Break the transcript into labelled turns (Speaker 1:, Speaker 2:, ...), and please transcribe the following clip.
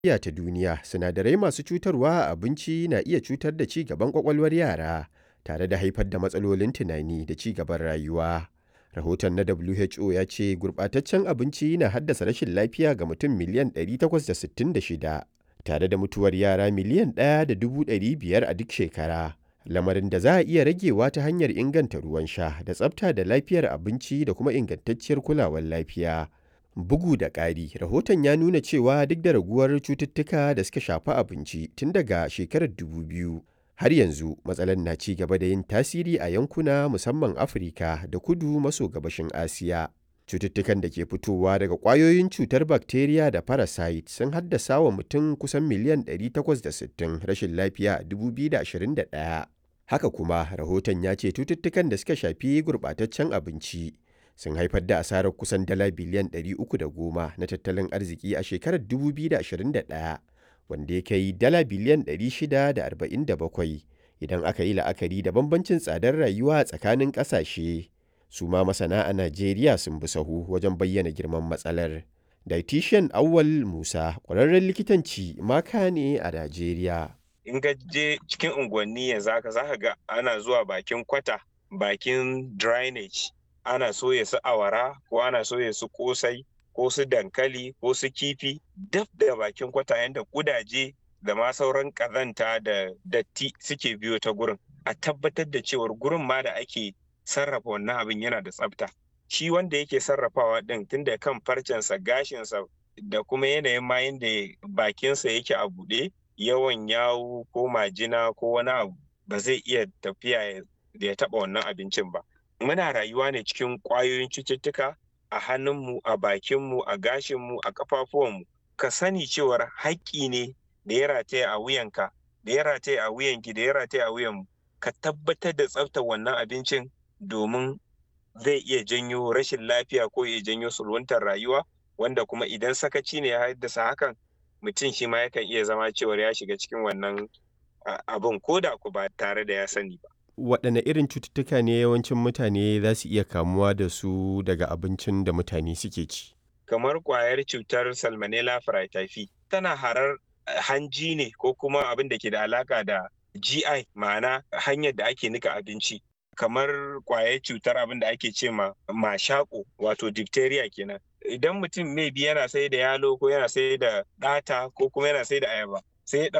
Speaker 1: lafiya ta duniya sinadarai masu cutarwa a abinci na iya cutar da ci gaban kwakwalwar yara tare da haifar da matsalolin tunani da ci gaban rayuwa. Rahoton na WHO ya ce gurɓataccen abinci na haddasa rashin lafiya ga mutum miliyan 866 tare da mutuwar yara miliyan 1.500 a duk shekara. Lamarin da za a iya ragewa ta hanyar inganta ruwan sha da tsafta da lafiyar abinci da kuma ingantacciyar kulawar lafiya. Bugu da ƙari, rahoton ya nuna cewa duk da raguwar cututtuka da suka shafi abinci tun daga shekarar 2000, har yanzu matsalar na ci gaba da yin tasiri a yankuna musamman Afirka da kudu maso gabashin Asiya. Cututtukan da ke fitowa daga ƙwayoyin cutar bakteriya da parasite sun haddasa wa mutum kusan miliyan 860 rashin lafiya a 2021. Haka kuma, rahoton ya ce cututtukan da suka shafi gurɓataccen abinci sun haifar da asarar kusan dala biliyan 310 na tattalin arziki a shekarar 2021, wanda ya kai dala biliyan 647 idan aka yi la'akari da bambancin tsadar rayuwa tsakanin ƙasashe. Su ma masana a Najeriya sun bi sahu wajen bayyana girman matsalar. Dietitian Awwal Musa, ƙwararren likitanci maka ne a Najeriya.
Speaker 2: In ka je cikin unguwanni yanzu haka za ka ga ana zuwa bakin kwata, bakin drainage, ana soya su awara ko ana soya su kosai ko su dankali ko su kifi daf da bakin kwata yadda kudaje da ma sauran kazanta da datti suke biyo ta gurin. A tabbatar da cewar gurin ma da ake sarrafa wannan abin yana da tsafta. Shi wanda yake sarrafawa ɗin tun da kan farcensa gashinsa da kuma yanayin ma yadda bakinsa yake a buɗe yawan yawu ko majina ko wani abu ba zai iya tafiya da ya taɓa wannan abincin ba. Muna rayuwa ne cikin ƙwayoyin cututtuka a hannunmu, a bakinmu, a gashinmu, a ƙafafuwanmu. Ka sani cewar haƙƙi ne da ya rataya a wuyanka, da ya rataya a wuyanki, da ya rataya a wuyanmu. Ka tabbatar da tsaftar wannan abincin domin zai iya janyo rashin lafiya ko ya janyo sulwantar rayuwa wanda kuma idan sakaci ne ya haddasa hakan mutum shi ma yakan iya zama cewar ya shiga cikin wannan abin ko da ku ba tare da ya sani ba.
Speaker 1: Waɗanne irin cututtuka ne yawancin mutane za su iya kamuwa da su daga abincin da mutane suke ci?
Speaker 2: Kamar ƙwayar cutar Salmonella Fraityphi tana harar hanji ne ko kuma abin da ke da alaƙa da GI ma'ana hanyar da ake nika abinci. kamar kwayar cutar abin da ake ce ma mashako wato diphtheria kenan idan mutum maybe yana sai da yalo ko yana sai da ɗata ko kuma yana sai da ayaba sai ya